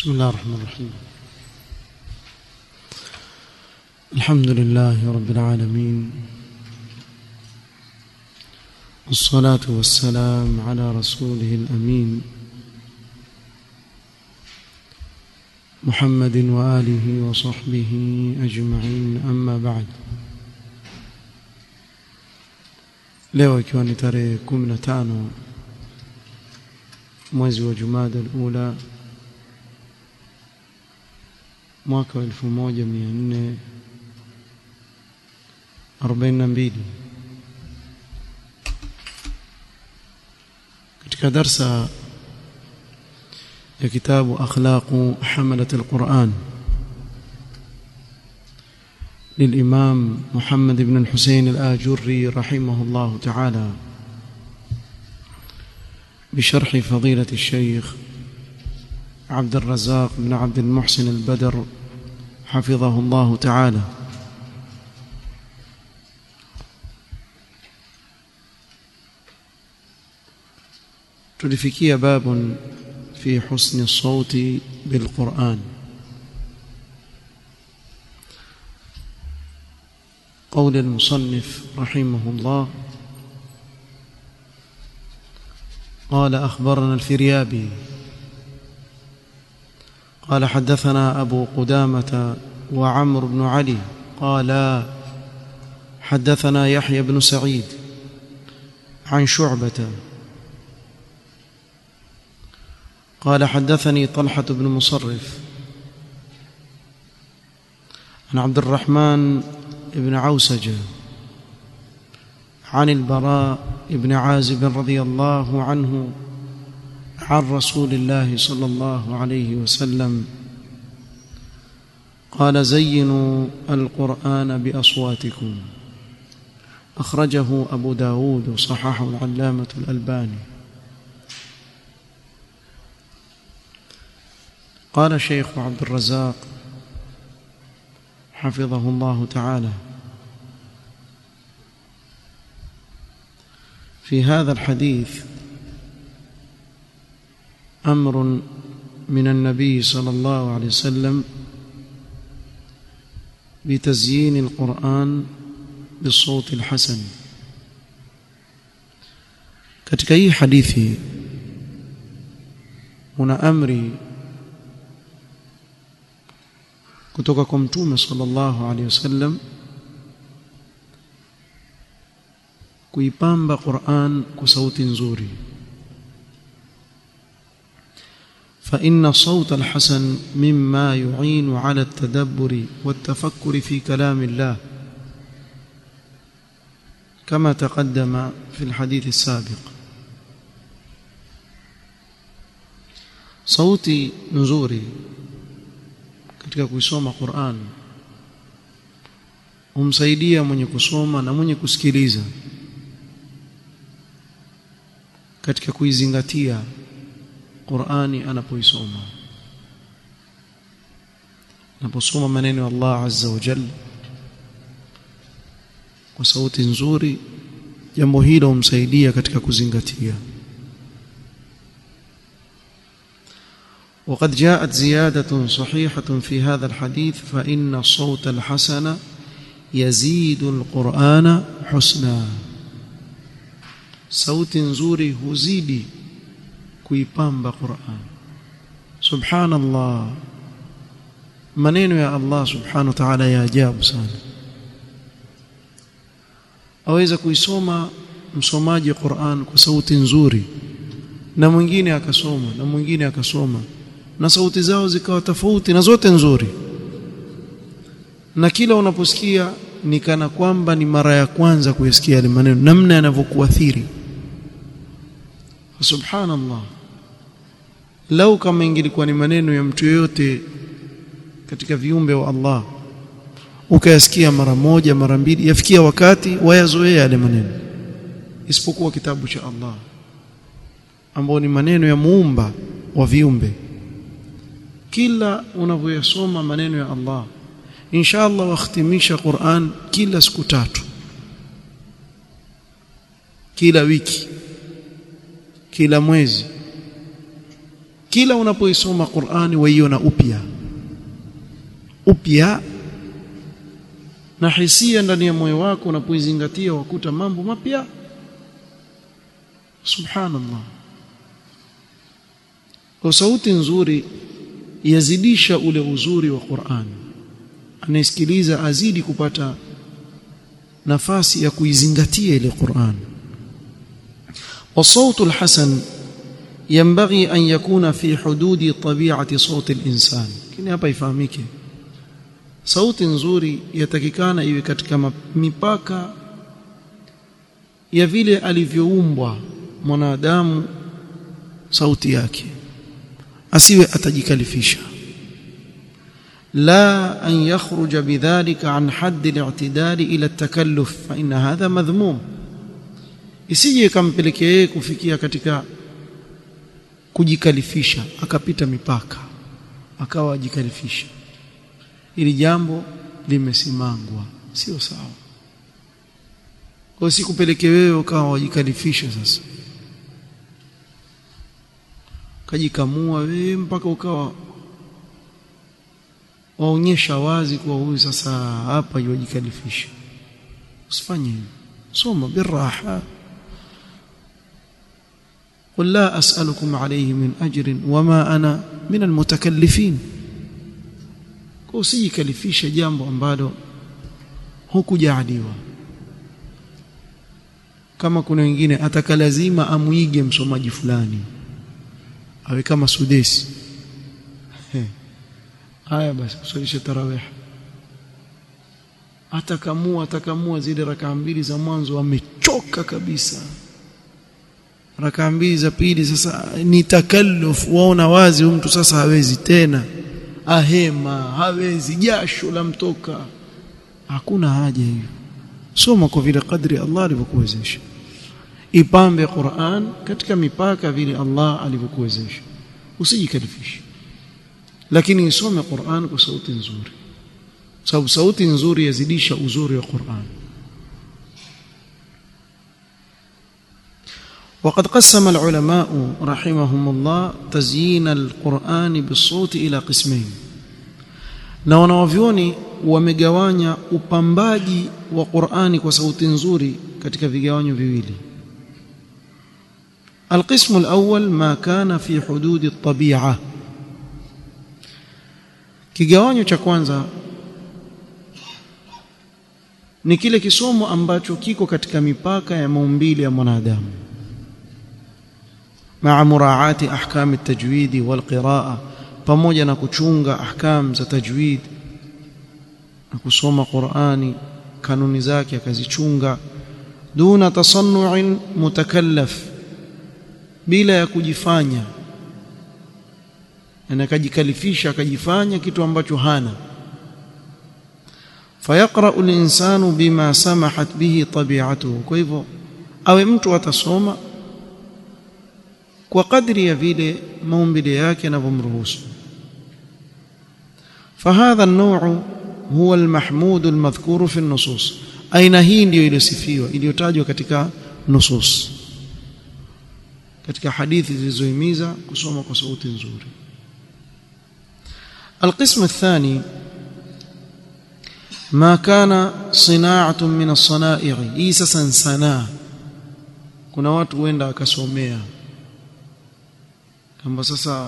بسم الله الرحمن الرحيم الحمد لله رب العالمين والصلاة والسلام على رسوله الأمين محمد وآله وصحبه أجمعين أما بعد leo ikiwa ni tarehe 15 mwezi wa Jumada al-Ula mwaka wa 1442 katika darsa ya kitabu akhlaqu hamalat al-Quran للإمام محمد بن الحسين الآجري رحمه الله تعالى بشرح فضيلة الشيخ عبد الرزاق بن عبد المحسن البدر حفظه الله تعالى tulifikia باب في حسن الصوت بالقرآن قول المصنف رحمه الله قال أخبرنا الفريابي قال حدثنا أبو قدامة وعمر بن علي قال حدثنا يحيى بن سعيد عن شعبة قال حدثني طلحة بن مصرف عن عبد الرحمن بن عوسجة عن البراء بن عازب رضي الله عنه عن رسول الله صلى الله عليه وسلم قال زينوا القرآن بأصواتكم أخرجه أبو داود وصححه العلامة الألباني قال الشيخ عبد الرزاق حفظه الله تعالى في هذا الحديث امر من النبي صلى الله عليه وسلم بتزيين القران بالصوت الحسن katika hii hadithi una amri kutoka kwa mtume sallallahu alaihi wasallam kuipamba Qur'an kwa sauti nzuri فإن صوت الحسن مما يعين على التدبر والتفكر في كلام الله كما تقدم في الحديث السابق صوتي نزوري katika kuisoma Qur'an humsaidia mwenye kusoma na mwenye kusikiliza katika kuizingatia Qur'ani anapoisoma anaposoma maneno ya Allah Azza wa Jalla kwa sauti nzuri jambo hilo humsaidia katika kuzingatia وقد جاءت زيادة صحيحة في هذا الحديث فإن الصوت الحسن يزيد القرآن حسنا صوت نزوري هزيدي كيبامب قرآن سبحان الله maneno ya Allah subhanahu wa ta'ala ya ajabu sana aweza kuisoma msomaji Qur'an kwa sauti nzuri na mwingine akasoma na mwingine akasoma na sauti zao zikawa tofauti na zote nzuri na kila unaposikia ni kana kwamba ni mara ya kwanza kuyasikia yale maneno namna yanavyokuathiri subhanallah lau kama ingilikuwa ni maneno ya mtu yoyote katika viumbe wa Allah ukayasikia mara moja mara mbili yafikia wakati wayazoea yale maneno isipokuwa kitabu cha Allah ambao ni maneno ya muumba wa viumbe kila unavyoyasoma maneno ya Allah inshallah wakhtimisha Qur'an kila siku tatu kila wiki kila mwezi kila unapoisoma Qur'ani waiona upya upya na hisia ndani ya moyo wako unapoizingatia wakuta mambo mapya subhanallah kwa sauti nzuri yazidisha ule uzuri wa Qur'an anayesikiliza azidi kupata nafasi ya kuizingatia ile Qur'an والصوت الحسن ينبغي أن يكون في حدود طبيعة صوت الإنسان kini hapa ifahamike sauti nzuri yatakikana iwe katika mipaka ya vile alivyoumbwa mwanadamu sauti yake asiwe atajikalifisha la an yakhruja bidhalika an hadd al-i'tidal ila at-takalluf fa inna hadha madhmum isije ikampelekea yeye kufikia katika kujikalifisha akapita mipaka akawa ajikalifisha ili jambo limesimangwa sio sawa kwa sikupeleke wewe ukawa wajikalifisha sasa kajikamua wewe mpaka ukawa waonyesha wazi kuwa huyu sasa hapa yujikalifisha usifanye hivyo soma biraha قل لا أسألكم عليه من أجر وما أنا من المتكلفين usijikalifishe jambo ambalo hukujaaliwa kama kuna wengine ataka lazima amuige msomaji fulani awe kama sudesi haya basi kusalisha tarawih atakamua atakamua zile rakaa mbili za mwanzo amechoka kabisa rakaa mbili za pili sasa ni takalluf waona wazi mtu sasa hawezi tena ahema hawezi jasho la mtoka hakuna haja hiyo soma kwa vile kadri Allah alivyokuwezesha ipambe Qur'an katika mipaka vile Allah alivyokuwezesha usijikalifishe lakini isome Qur'an kwa sauti nzuri sababu sauti nzuri yazidisha uzuri wa Qur'an وقد قسم العلماء رحمهم الله تزيين القرآن بالصوت إلى قسمين na wanawavyoni wamegawanya upambaji wa Qur'ani kwa sauti nzuri katika vigawanyo viwili القسم الأول ما كان في حدود الطبيعة kigawanyo cha kwanza ni kile kisomo ambacho kiko katika mipaka ya maumbile ya mwanadamu مع مراعاة أحكام التجويد والقراءة pamoja na kuchunga ahkam za tajwid na kusoma Qur'ani kanuni zake akazichunga duna tasannu'in mutakallaf bila ya kujifanya na akajikalifisha akajifanya kitu ambacho hana fayaqra'u al-insanu bima samahat bihi tabi'atuhu kwa hivyo awe mtu atasoma kwa kadri ya vile maumbile yake yanavyomruhusu فهذا النوع هو المحمود المذكور في النصوص aina hii ndiyo iliyosifiwa iliyotajwa katika nusus katika hadithi zilizohimiza kusoma kwa sauti nzuri القسم الثاني ما كان صناعة من الصنائع hii sasa sanaa kuna watu huenda akasomea kwamba sasa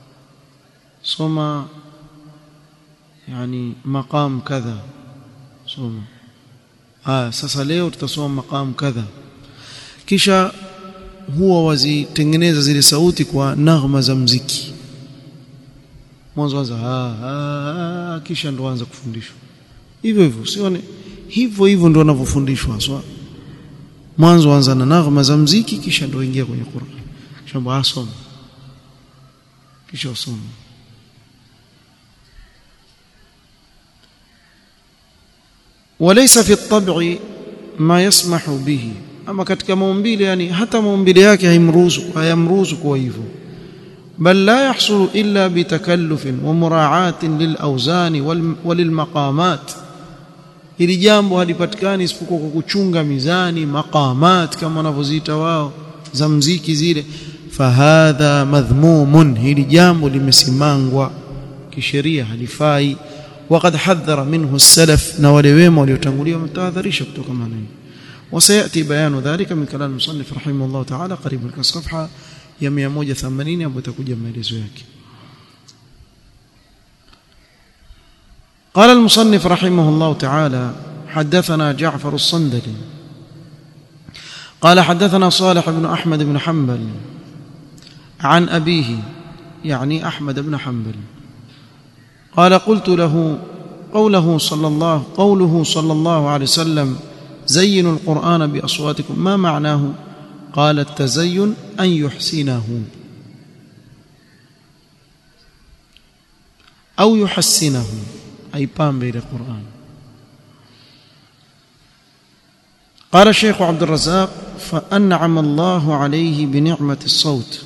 soma yani maqam kadha soma ah sasa leo tutasoma maqam kadha kisha huwa wazitengeneza zile sauti kwa naghma za mziki mwanzo anza ah, ah kisha ndo anza kufundishwa hivyo hivyo sione hivyo hivyo ndo wanavyofundishwa so mwanzo anza na naghma za mziki kisha ndo ingia kwenye Qur'an kisha asoma kisha usome وليس في الطبع ما يسمح به ama katika maumbile yani hata maumbile yake haimruhusu hayamruhusu kwa hivyo bal la yahsulu illa bitakallufin wa mura'atin lilawzani walilmaqamat ili jambo halipatikani isipokuwa kwa kuchunga mizani maqamat kama wanavyoziita wao za mziki zile fahadha madhmumun hili jambo limesimangwa kisheria halifai وقد حذر منه السلف نولويما وليتنقليه متاذريش kutoka maneno وسياتي بيان ذلك من كلام المصنف رحمه الله تعالى قريب الصفحه ya 180 ambapo itakuja maelezo yake قال المصنف رحمه الله تعالى حدثنا جعفر الصندلي قال حدثنا صالح بن احمد بن حنبل عن ابيه يعني احمد بن حنبل قال قلت له قوله صلى الله قوله صلى الله عليه وسلم زينوا القرآن بأصواتكم ما معناه قال التزين أن يحسنه أو يحسنه أي بام بين القرآن قال الشيخ عبد الرزاق فأنعم الله عليه بنعمة الصوت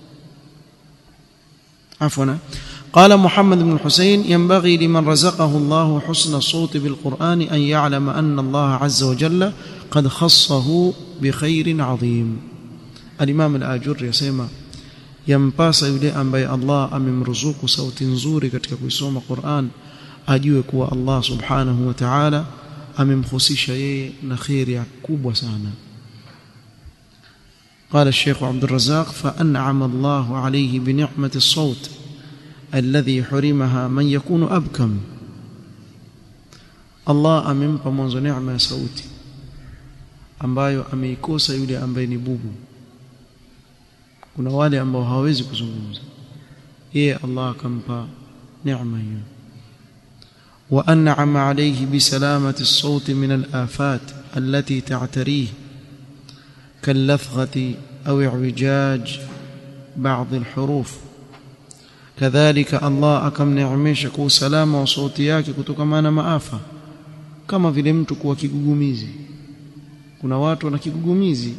عفوا قال محمد بن الحسين ينبغي لمن رزقه الله حسن الصوت بالقرآن أن يعلم أن الله عز وجل قد خصه بخير عظيم الإمام الآجر يسمى yampasa yule ambaye Allah amemruzuku sauti nzuri katika kuisoma Qur'an ajue kuwa Allah subhanahu wa ta'ala amemhusisha yeye na khairi kubwa sana قال الشيخ عبد الرزاق فأنعم الله عليه بنعمة الصوت الذي حرمها من يكون أبكم Allah amempa mwanzo neema ya sauti ambayo ameikosa yule ambaye ni bubu kuna wale ambao hawawezi kuzungumza yeye Allah akampa neema hiyo wa an'ama alayhi bi salamati as-sawt min al-afat allati ta'tarih كاللثغة أو اعوجاج بعض الحروف كذلك الله akamneemesha kwa usalama wa sauti yake kutokana na maafa kama vile mtu kuwa kigugumizi kuna watu wana kigugumizi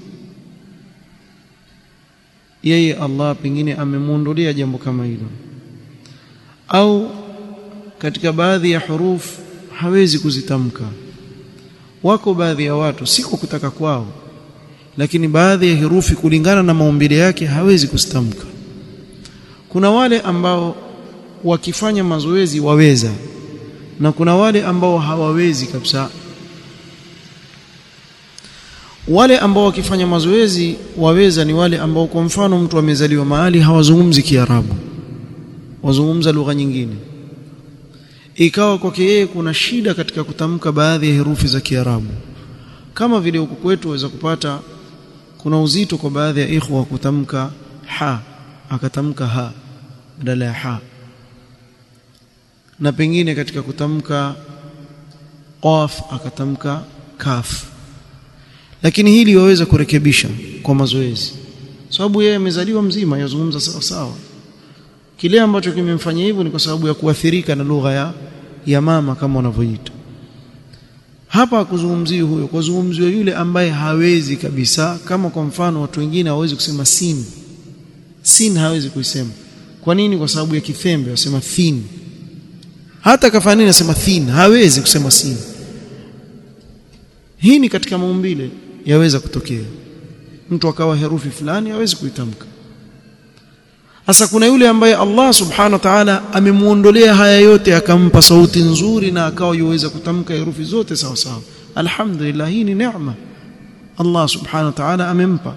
yeye Allah pengine amemuondolea jambo kama hilo au katika baadhi ya huruf hawezi kuzitamka wako baadhi ya watu si kwa kutaka kwao lakini baadhi ya herufi kulingana na maumbile yake hawezi kuzitamka kuna wale ambao wakifanya mazoezi waweza na kuna wale ambao hawawezi kabisa wale ambao wakifanya mazoezi waweza ni wale ambao kwa mfano mtu amezaliwa mahali hawazungumzi Kiarabu wazungumza lugha nyingine ikawa kwake yeye kuna shida katika kutamka baadhi ya herufi za Kiarabu kama vile huku kwetu waweza kupata kuna uzito kwa baadhi ya ikhwa kutamka ha akatamka ha badala ya ha na pengine katika kutamka qaf akatamka kaf lakini hili waweza kurekebisha kwa mazoezi sababu yeye amezaliwa mzima yazungumza sawa sawa kile ambacho kimemfanyia hivyo ni kwa sababu ya kuathirika na lugha ya ya mama kama wanavyoita hapa hakuzungumzii huyo kuzungumziwa yule ambaye hawezi kabisa kama kwa mfano watu wengine hawezi kusema sin sin hawezi kuisema kwa nini kwa sababu ya kithembe wasema thin hata kafanya nini nasema thin hawezi kusema sin hii ni katika maumbile yaweza kutokea mtu akawa herufi fulani hawezi kuitamka sasa kuna yule ambaye Allah subhanahu wa ta'ala amemuondolea haya yote akampa sauti nzuri na akawa yuweza kutamka herufi zote sawa sawa alhamdulillah hii ni neema Allah subhanahu wa ta'ala amempa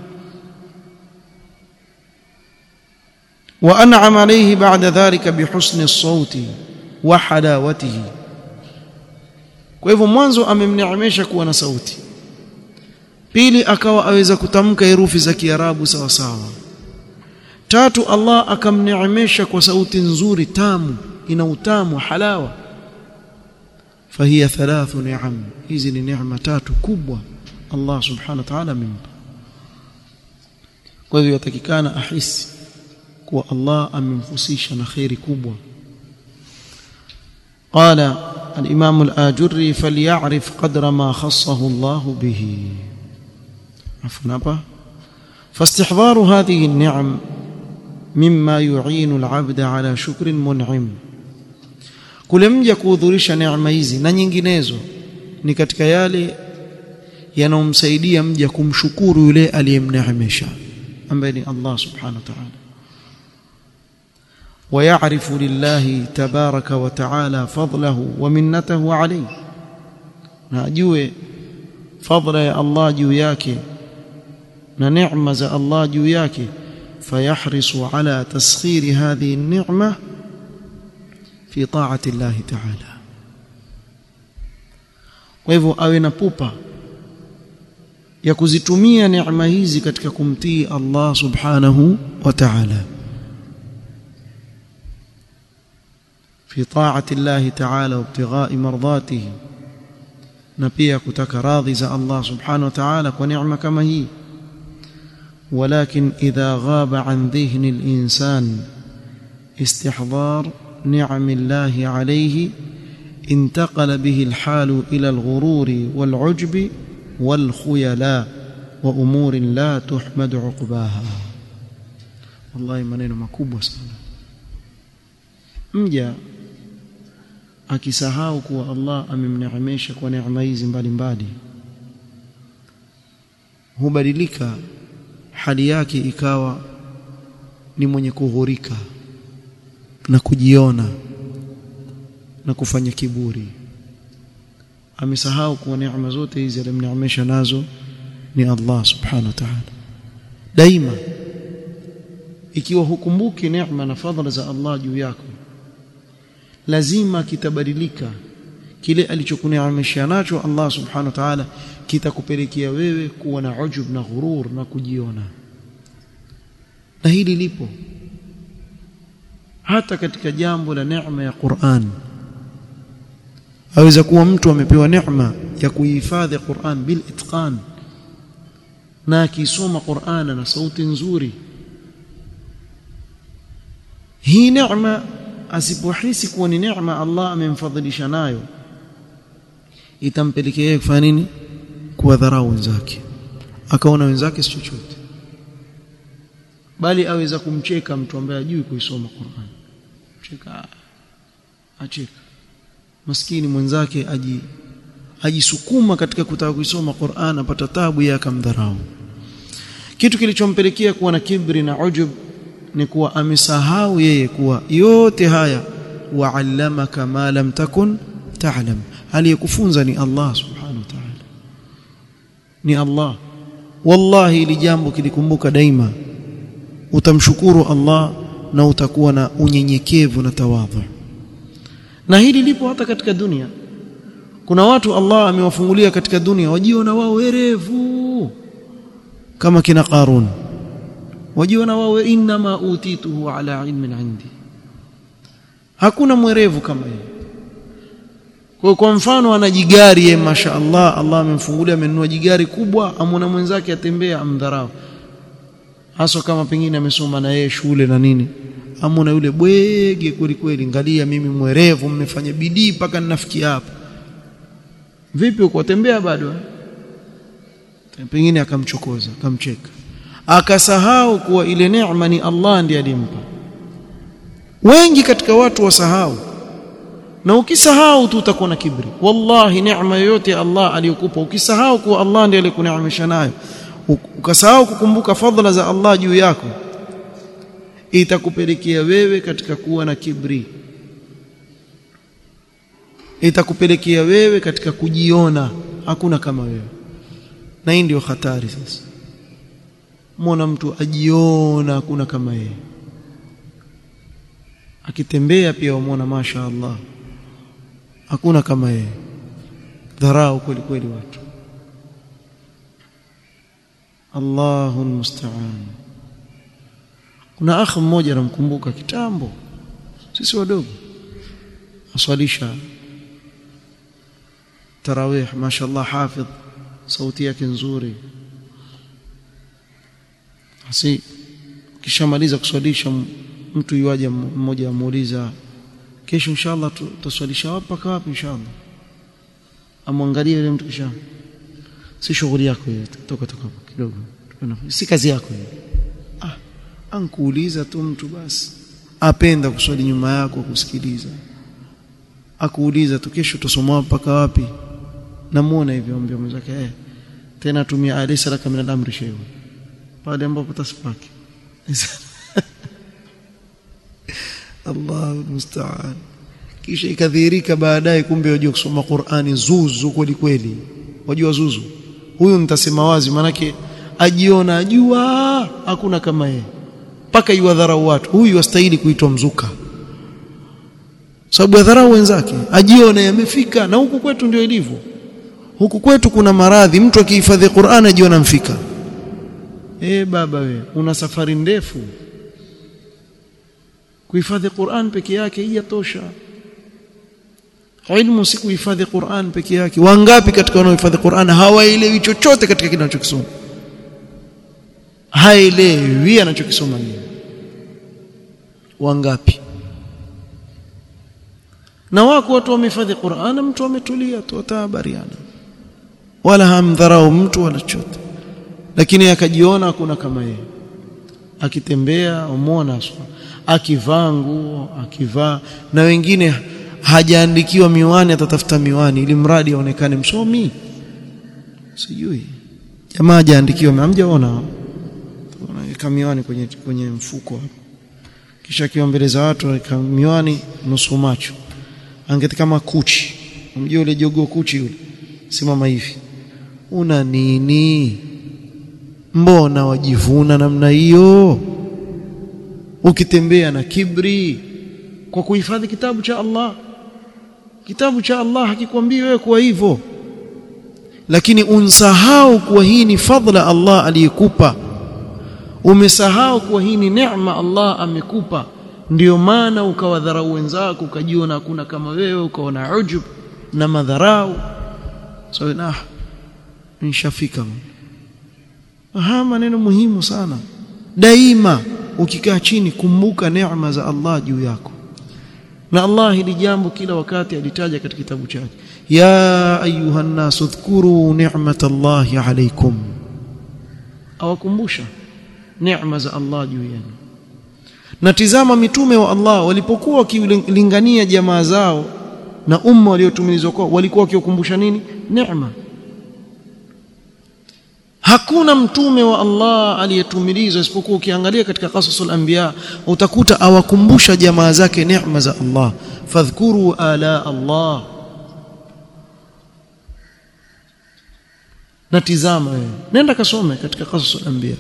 wa an'ama alayhi ba'da dhalika bihusni as-sauti wa halawatihi kwa hivyo mwanzo amemneemesha kuwa na sauti pili akawa aweza kutamka herufi za Kiarabu sawa sawa tatu Allah akamneemesha kwa sauti nzuri tamu ina utamu halawa fahiya thalathu ni'am hizi ni neema tatu kubwa Allah subhanahu wa ta'ala amempa kwa hivyo yatakikana ahisi kuwa Allah amemhusisha na khairi kubwa قال الإمام الآجري فليعرف قدر ما خصه الله به عفوا فاستحضار هذه النعم مما يعين العبد على شكر منعم kule mja kuhudhurisha neema hizi na nyinginezo ni katika yale yanayomsaidia mja kumshukuru yule aliyemneemesha ambaye ni Allah subhanahu wa ta'ala ويعرف لله تبارك وتعالى فضله ومنته عليه ناجue فضل يا الله juu yake na neema za Allah juu yake فيحرص على تسخير هذه النعمة في طاعة الله تعالى kwa hivyo awe na pupa ya kuzitumia neema hizi katika kumtii Allah subhanahu wa ta'ala في طاعة الله تعالى وابتغاء مرضاته na pia kutaka radhi za Allah subhanahu wa ta'ala kwa neema kama hii ولكن إذا غاب عن ذهن الإنسان استحضار نعم الله عليه انتقل به الحال إلى الغرور والعجب والخيلاء وأمور لا تحمد عقباها والله maneno makubwa sana mja akisahau kuwa Allah amemneemesha kwa neema hizi mbalimbali hubadilika hali yake ikawa ni mwenye kughurika na kujiona na kufanya kiburi amesahau kuwa neema zote hizi alimneemesha nazo ni Allah subhanahu wa ta'ala daima ikiwa hukumbuki neema na fadhila za Allah juu yako lazima kitabadilika kile alichokuneemesha nacho Allah subhanahu wa ta'ala kitakupelekea wewe kuwa na ujub na ghurur na kujiona na hili lipo hata katika jambo la neema ya Qur'an aweza kuwa mtu amepewa neema ya kuhifadhi Qur'an bil itqan na akisoma Qur'an na sauti nzuri hii neema asipohisi kuwa ni neema Allah amemfadhilisha nayo itampelekea yeye kufanya nini kuwadharau wenzake akaona wenzake si chochote bali aweza kumcheka mtu ambaye hajui kuisoma Qur'an cheka acheka maskini mwenzake aji ajisukuma katika kutaka kuisoma Qur'an apata tabu yeye akamdharau kitu kilichompelekea kuwa na kibri na ujub ni kuwa amesahau yeye kuwa yote haya wa'allamaka ma lam takun ta'lam aliyekufunza ni Allah subhanahu wa ta'ala ni Allah wallahi ili jambo kilikumbuka daima utamshukuru Allah na utakuwa na unyenyekevu na tawadhu na hili lipo hata katika dunia kuna watu Allah amewafungulia katika dunia wajiona wao werevu kama kina Qarun wajiona wao inma utituhu ala ilmin indi hakuna mwerevu kama yeye kwa kwa mfano ana jigari yeye masha Allah Allah amemfungulia amenunua jigari kubwa amuna mwenzake atembea amdharau hasa kama pengine amesoma na yeye shule na nini amuna yule bwege kweli kweli ngalia mimi mwerevu mmefanya bidii mpaka ninafikia hapa vipi uko tembea bado pengine akamchokoza akamcheka akasahau kuwa ile neema ni Allah ndiye alimpa wengi katika watu wasahau na ukisahau tu utakuwa na kibri wallahi neema yoyote Allah aliyokupa ukisahau kuwa Allah ndiye alikuneemesha nayo ukasahau kukumbuka fadhila za Allah juu yako itakupelekea wewe katika kuwa na kibri itakupelekea wewe katika kujiona hakuna kama wewe na hii ndio hatari sasa muona mtu ajiona hakuna kama yeye akitembea pia wamuona masha Allah hakuna kama yeye dharau kweli kweli watu Allahu musta'an kuna akhi mmoja namkumbuka kitambo sisi wadogo aswalisha tarawih mashallah hafidh sauti yake nzuri basi kishamaliza kuswalisha mtu yuaje mmoja amuuliza kesho inshallah tutaswalisha wapi mpaka wapi inshallah amwangalie yule mtu kisha si shughuli yako hiyo toka toka kidogo si kazi yako hiyo ah ankuuliza tu mtu basi apenda kuswali nyuma yako kusikiliza akuuliza tu kesho tusoma mpaka wapi namuona hivyo ambia mwenzake eh tena tumia alaysa laka min al-amri shay'un pale ambapo tasipaki Allahu musta'an kisha ikadhihirika baadaye kumbe wajua kusoma Qur'ani zuzu kweli kweli wajua zuzu huyu nitasema wazi manake ajiona ajua hakuna kama yeye mpaka iwadharau watu huyu astahili kuitwa mzuka sababu adharau wenzake ajiona yamefika na huku kwetu ndio ilivyo huku kwetu kuna maradhi mtu akihifadhi Qur'an ajiona mfika eh baba we una safari ndefu kuhifadhi Qur'an peke yake haijatosha ilmu si kuhifadhi Qur'an peke yake wangapi katika wanaohifadhi Qur'an hawaelewi chochote katika kile anachokisoma haelewi anachokisoma nini wangapi na wako watu wamehifadhi Qur'an mtu ametulia tu atahabariana wala hamdharau mtu wala chochote lakini akajiona hakuna kama yeye akitembea umwona akivaa nguo akivaa na wengine hajaandikiwa miwani atatafuta miwani ili mradi aonekane msomi sijui jamaa hajaandikiwa hamjaona anaweka miwani kwenye kwenye mfuko kisha akiwa mbele za watu anaweka miwani nusu macho angeti kama kuchi unajua yule jogoo kuchi yule simama hivi una nini mbona wajivuna namna hiyo ukitembea na kibri kwa kuhifadhi kitabu cha Allah kitabu cha Allah hakikwambii wewe kuwa hivyo lakini unsahau kuwa hii ni fadla Allah aliyekupa umesahau kuwa hii ni neema Allah amekupa ndio maana ukawadharau wenzako ukajiona hakuna kama wewe ukaona ujub na madharau so na nishafika aha maneno muhimu sana daima ukikaa chini kumbuka neema za Allah juu yako na Allah hili jambo kila wakati alitaja katika kitabu chake ya ayuha nas udhkuru ni'matallahi alaykum awakumbusha neema za Allah juu yenu na tizama mitume wa Allah walipokuwa wakilingania jamaa zao na umma waliotumilizwa kwao walikuwa wakikumbusha nini neema hakuna mtume wa Allah aliyetumilizwa isipokuwa ukiangalia katika qasasul anbiya utakuta awakumbusha jamaa zake neema za Allah fadhkuru ala Allah na tizama wewe nenda kasome katika qasasul anbiya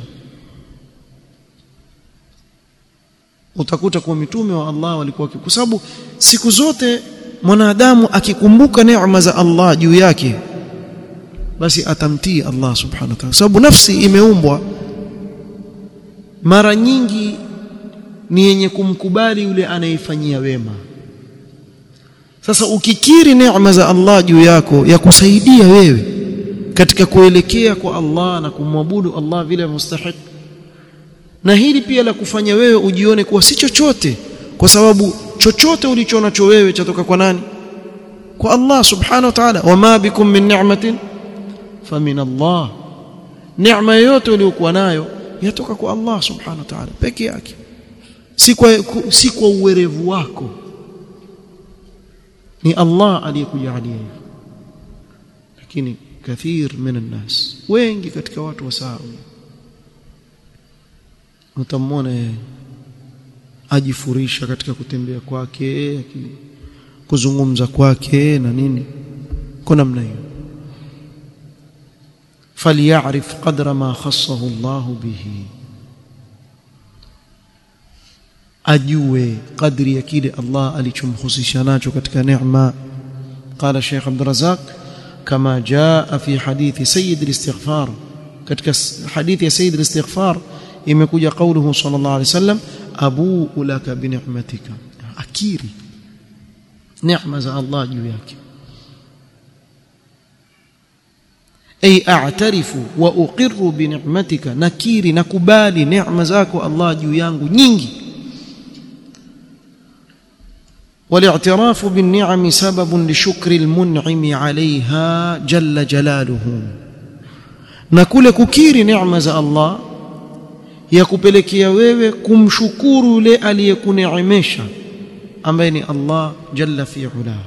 utakuta kuwa mitume wa Allah walikuwa kwa sababu siku zote mwanadamu akikumbuka neema za Allah juu yake basi atamtii Allah subhanahu wa ta'ala sababu nafsi imeumbwa mara nyingi ni yenye kumkubali yule anayefanyia wema sasa ukikiri neema za Allah juu yako ya kusaidia wewe katika kuelekea kwa Allah na kumwabudu Allah vile mustahik na hili pia la kufanya wewe ujione kuwa si chochote kwa sababu chochote ulichonacho wewe chatoka kwa nani kwa Allah subhanahu wa ta'ala wama bikum min ni'matin famin Allah neema yote uliyokuwa nayo yatoka kwa Allah subhanahu wa ta'ala peke yake si kwa si kwa uwerevu wako ni Allah aliyekujalia hivyo lakini kathir min الناس wengi katika watu wasahau utamwona ajifurisha katika kutembea kwake kuzungumza kwake na nini kwa namna hiyo فليعرف قدر ما خصه الله به ajue kadri ya kile Allah alichomhusisha nacho katika neema قال الشيخ عبد الرزاق كما جاء في حديث سيد الاستغفار katika hadithi ya sayyid al-istighfar imekuja kauluhu sallallahu alayhi wasallam abu laka bi ni'matika akiri neema za Allah juu yake ay a'tarifu wa uqirru bi ni'matika nakiri nakubali neema zako Allah juu yangu nyingi والاعتراف بالنعم سبب لشكر المنعم عليها جل جلاله na kule kukiri neema za Allah ya kupelekea wewe kumshukuru yule aliyekuneemesha ambaye ni Allah jalla fi ula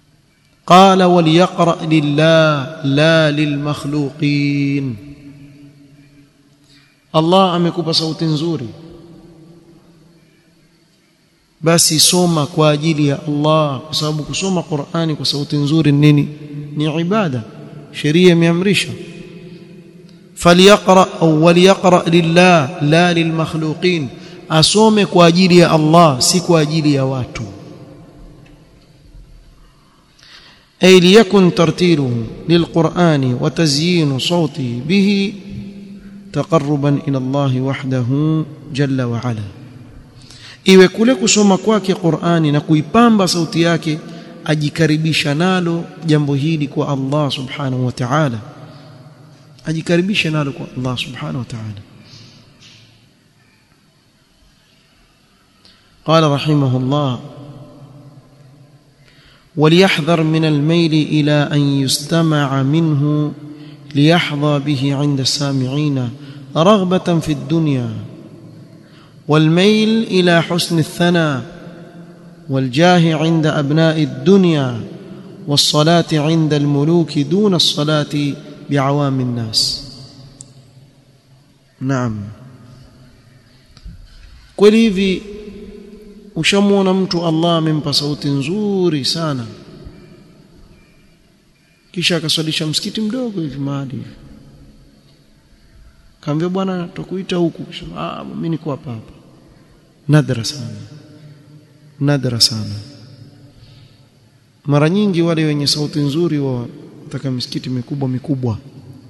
قال وليقرأ لله لا للمخلوقين Allah amekupa sauti nzuri basi soma kwa ajili ya Allah kwa sababu kusoma Qur'ani kwa sauti nzuri nini ni ibada sheria imeamrisha falyaqra au waliyaqra lillah la lilmakhluqin asome kwa ajili ya Allah si kwa ajili ya watu أي ليكن ترتيله للقرآن وتزيين صوته به تقربا إلى الله وحده جل وعلا iwe kule kusoma kwake Qur'ani na kuipamba sauti yake ajikaribisha nalo jambo hili kwa Allah subhanahu wa ta'ala ajikaribisha nalo kwa Allah subhanahu wa ta'ala قال رحمه الله وليحذر من الميل إلى أن يستمع منه ليحظى به عند السامعين رغبة في الدنيا والميل إلى حسن الثناء والجاه عند أبناء الدنيا والصلاة عند الملوك دون الصلاة بعوام الناس نعم kweli hivi ushamwona mtu Allah amempa sauti nzuri sana kisha akaswalisha msikiti mdogo hivi mahali hivi kaambia bwana tukuita huku ah mimi niko hapa hapa nadra sana nadra sana mara nyingi wale wenye sauti nzuri wa wataka misikiti mikubwa mikubwa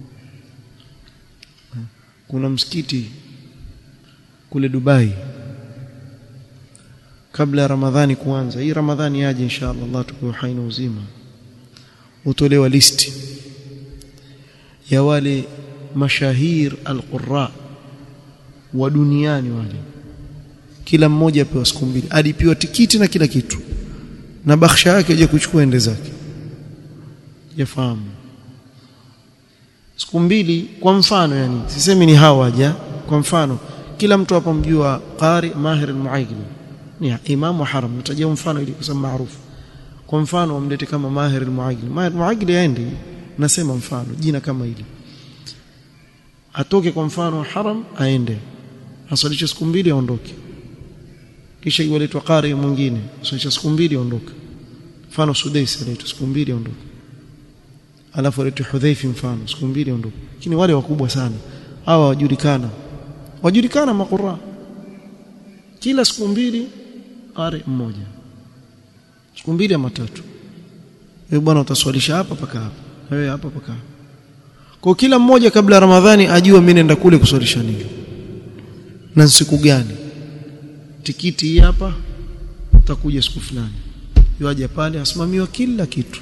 kuna msikiti kule Dubai kabla ya Ramadhani kuanza hii Ramadhani yaje inshallah Allah tukuwe hai na uzima utolewa listi ya wale mashahir alqurra wa duniani wale kila mmoja apewa siku mbili alipiwa tikiti na kila kitu na bakhsha yake aje kuchukua ende zake yafahamu siku mbili kwa mfano yani sisemi ni hawaja kwa mfano kila mtu hapa mjua qari mahir almuaigli ni imamu haram nitajia mfano ili kusema maarufu kwa mfano wamlete kama mahir almuaigli mahir almuaigli aende nasema mfano jina kama hili atoke kwa mfano haram aende asalishe siku mbili aondoke kisha iwaletwa qari mwingine asalishe siku mbili aondoke mfano sudais aletwe siku mbili aondoke alafu aletwe hudhaifi mfano siku mbili aondoke lakini wale wakubwa sana hawa wajulikana wajulikana makura kila siku mbili qari mmoja siku mbili ama tatu wewe bwana utaswalisha hapa paka hapa wewe hapa paka hapa kwa kila mmoja kabla ya Ramadhani ajue mimi naenda kule kuswalisha nini na siku gani tikiti hii hapa utakuja siku fulani yuaje pale asimamiwa kila kitu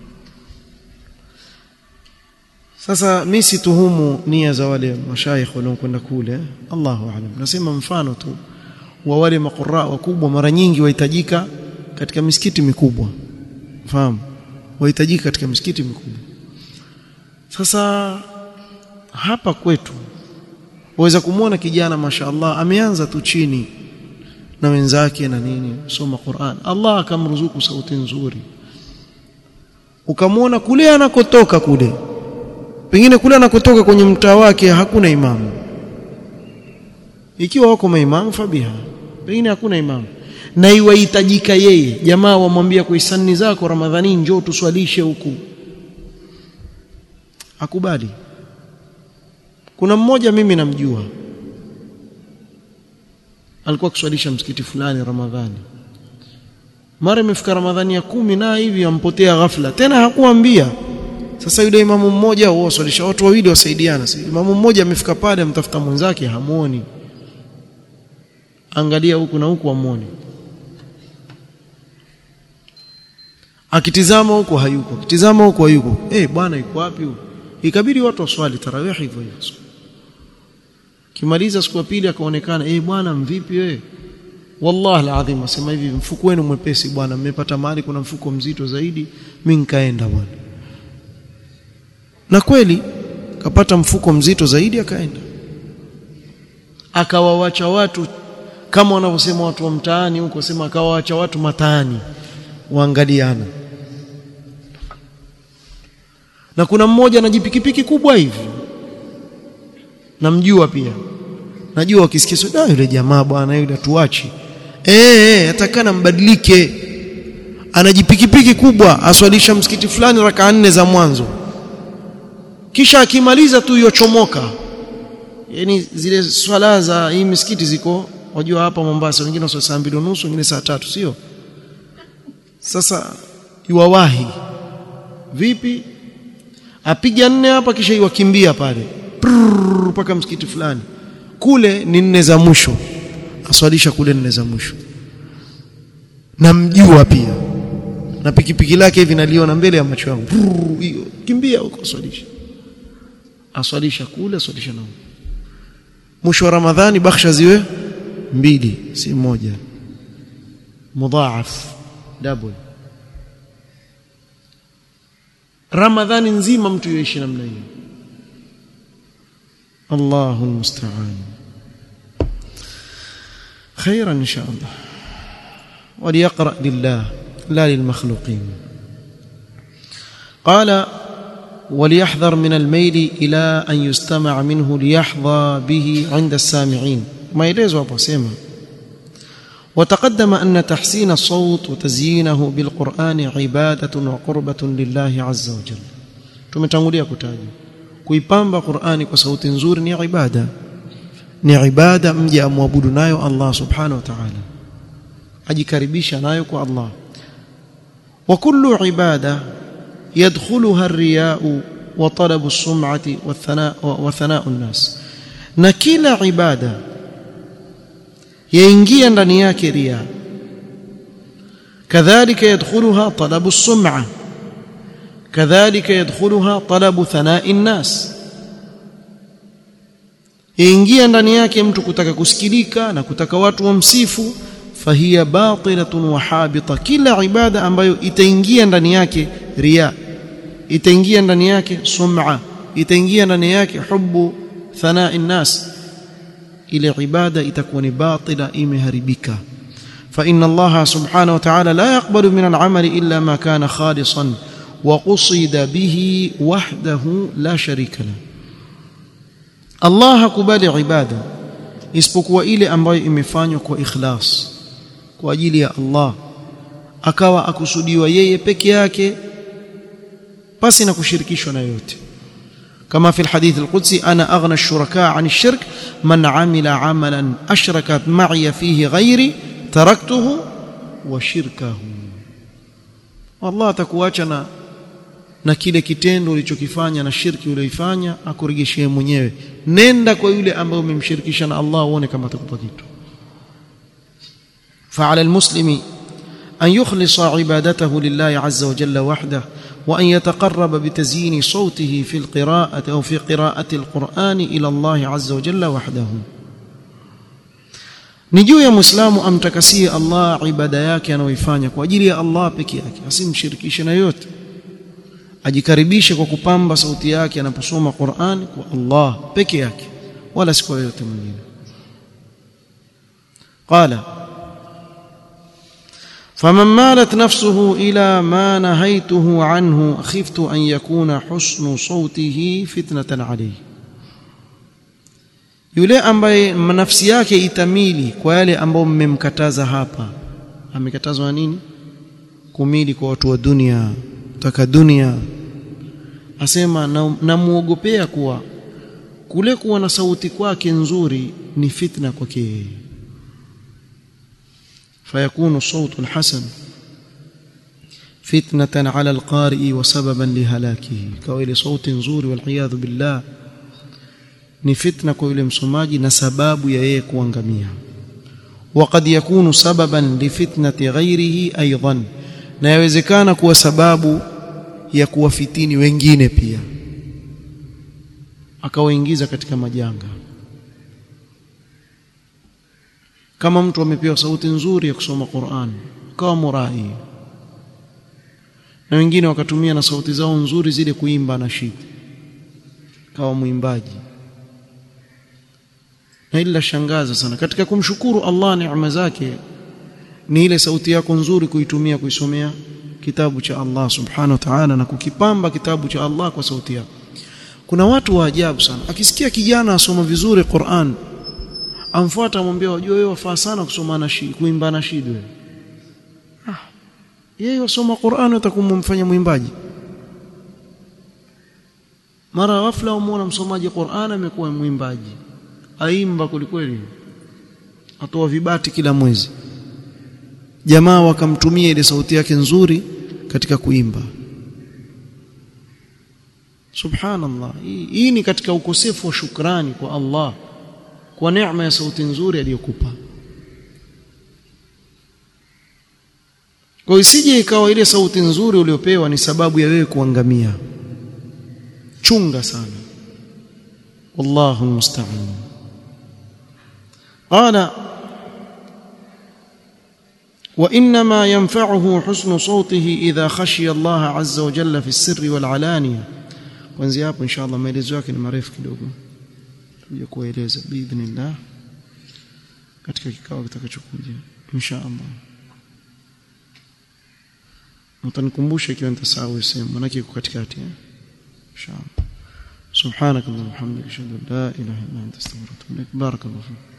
sasa mimi situhumu nia za wale mashaikh waliokwenda kule Allahu aalam nasema mfano tu wa wale makura wakubwa mara nyingi wahitajika katika misikiti mikubwa fahamu wahitajika katika misikiti mikubwa sasa hapa kwetu waweza kumwona kijana mashaallah ameanza tu chini na wenzake na nini soma Qur'an Allah akamruzuku sauti nzuri ukamwona kule anakotoka kule pengine kule anakotoka kwenye mtaa wake hakuna imamu ikiwa wako maimamu fabiha pengine hakuna imamu na iwahitajika yeye jamaa wamwambia kwa hisani zako ramadhani njoo tuswalishe huku akubali kuna mmoja mimi namjua alikuwa kuswalisha msikiti fulani ramadhani mara imefika ramadhani ya kumi na hivi ampotea ghafla tena hakuambia sasa yule imamu mmoja wao swalisha watu wawili wasaidiana sasa imamu mmoja amefika pale amtafuta mwenzake hamuoni angalia huku na huku amuone akitizama huko hayuko akitizama huko hayuko eh bwana yuko wapi huko ikabidi watu waswali tarawih hivyo hivyo kimaliza siku ya pili akaonekana eh bwana mvipi wewe wallahi alazim asema hivi mfuko wenu mwepesi bwana mmepata mahali kuna mfuko mzito zaidi mimi nikaenda bwana na kweli kapata mfuko mzito zaidi akaenda akawawacha watu kama wanavyosema watu wa mtaani huko sema akawawacha watu mataani waangaliana na kuna mmoja na jipikipiki kubwa hivi namjua pia najua wakisikia so yule jamaa bwana yule tuachi eh atakana mbadilike anajipikipiki kubwa aswalisha msikiti fulani raka nne za mwanzo kisha akimaliza tu yochomoka yani zile swala za hii misikiti ziko wajua hapa Mombasa wengine waswali saa mbili nusu wengine saa tatu sio sasa yuwawahi vipi apiga nne hapa kisha iwakimbia pale mpaka msikiti fulani kule ni nne za mwisho aswalisha kule nne za mwisho namjua pia na pikipiki lake hivi naliona mbele ya macho yangu hiyo kimbia huko aswalisha aswalisha kule aswalisha na mwisho wa ramadhani bakhsha ziwe mbili si moja mudhaaf double ramadhani nzima mtu yoishi namna hiyo الله المستعان خيرا ان شاء الله وليقرا لله لا للمخلوقين قال وليحذر من الميل الى ان يستمع منه ليحظى به عند السامعين ما يلزم ابو سيما وتقدم ان تحسين الصوت وتزيينه بالقران عباده وقربه لله عز وجل tumetangulia kutaja kuipamba Qur'ani kwa sauti nzuri ni ibada ni ibada mje amwabudu nayo Allah subhanahu wa ta'ala ajikaribisha nayo kwa Allah wa kullu ibada yadkhuluha ar-riya'u wa talabu as-sum'ati wa thana'u an-nas na kila ibada yaingia ndani yake riya kadhalika yadkhuluha talabu as-sum'a كذلك يدخلها طلب ثناء الناس ingia ndani yake mtu kutaka kusikilika na kutaka watu wamsifu fahiya batilatun wa habita kila ibada ambayo itaingia ndani yake riya itaingia ndani yake sum'a itaingia ndani yake hubu thana'i nas ile ibada itakuwa ni batila imeharibika fa inna allaha subhanahu wa ta'ala la yaqbalu min al-amali illa ma kana khalisan وقصد به وحده لا شريك له Allah hakubali ibada isipokuwa ile ambayo imefanywa kwa ikhlas kwa ajili ya Allah akawa akusudiwa yeye peke yake pasi na kushirikishwa na yote kama fi alhadith alqudsi ana aghna ash-shuraka 'an ash-shirk man 'amila 'amalan ashraka ma'i fihi ghairi taraktuhu wa shirkahu Allah atakuacha na na kile kitendo ulichokifanya na shirki uliyoifanya akuregeshee mwenyewe nenda kwa yule ambaye umemshirikisha na Allah uone kama atakupa kitu فعلى المسلم أن يخلص عبادته لله عز وجل وحده وأن يتقرب بتزيين صوته في القراءة أو في قراءة القرآن إلى الله عز وجل وحده ni juu ya muislamu amtakasie Allah ibada yake anayoifanya kwa ajili ya Allah peke yake asimshirikishe na yote ajikaribishe kwa kupamba sauti yake anaposoma Qur'an kwa Allah peke yake wala si kwa yote mwingine qala فمن مالت نفسه إلى ما نهيته عنه خفت أن يكون حسن صوته فتنة عليه yule ambaye nafsi yake itamili kwa yale ambayo mmemkataza hapa amekatazwa nini kumili kwa watu wa dunia kutaka dunia asema namuogopea na kuwa kule kuwa na sauti kwake nzuri ni fitna kwake yeye فيكون الصوت الحسن فتنة على القارئ وسببا لهلاكه كويل صوت نزور والعياذ بالله ni fitna kwa yule msomaji na sababu ya yeye kuangamia وقد يكون سببا لفتنه غيره ايضا na yawezekana kuwa sababu ya kuwafitini wengine pia akawaingiza katika majanga kama mtu amepewa sauti nzuri ya kusoma Qur'an kawa murai na wengine wakatumia na sauti zao nzuri zile kuimba na shida kawa mwimbaji na ila shangaza sana katika kumshukuru Allah neema zake ni ile sauti yako nzuri kuitumia kuisomea kitabu cha Allah subhanahu wa ta'ala na kukipamba kitabu cha Allah kwa sauti yako kuna watu wa ajabu sana akisikia kijana asoma vizuri Qur'an amfuata amwambia wajua wewe wafaa sana kusoma nashid kuimba nashid wewe ah yeye wasoma Qur'an utakumfanya mwimbaji mara ghafla umuona msomaji Qur'an amekuwa mwimbaji aimba kulikweli atoa vibati kila mwezi jamaa wakamtumia ile sauti yake nzuri katika kuimba subhanallah hii, hii ni katika ukosefu wa shukrani kwa Allah kwa neema ya sauti nzuri aliyokupa kwa isije ikawa ile sauti nzuri uliopewa ni sababu ya wewe kuangamia chunga sana wallahu musta'an qala وانما ينفعه حسن صوته اذا خشي الله عز وجل في السر والعلانيه kuanzia hapo inshallah maelezo yake ni marefu kidogo tuje kueleza biidhnillah katika kikao kitakachokuja inshallah mtanikumbusha ikiwa nitasahau sehemu manake iko katikati eh inshallah subhanakallahumma wa bihamdika ashhadu an la ilaha illa anta astaghfiruka wa atubu ilaik barakallahu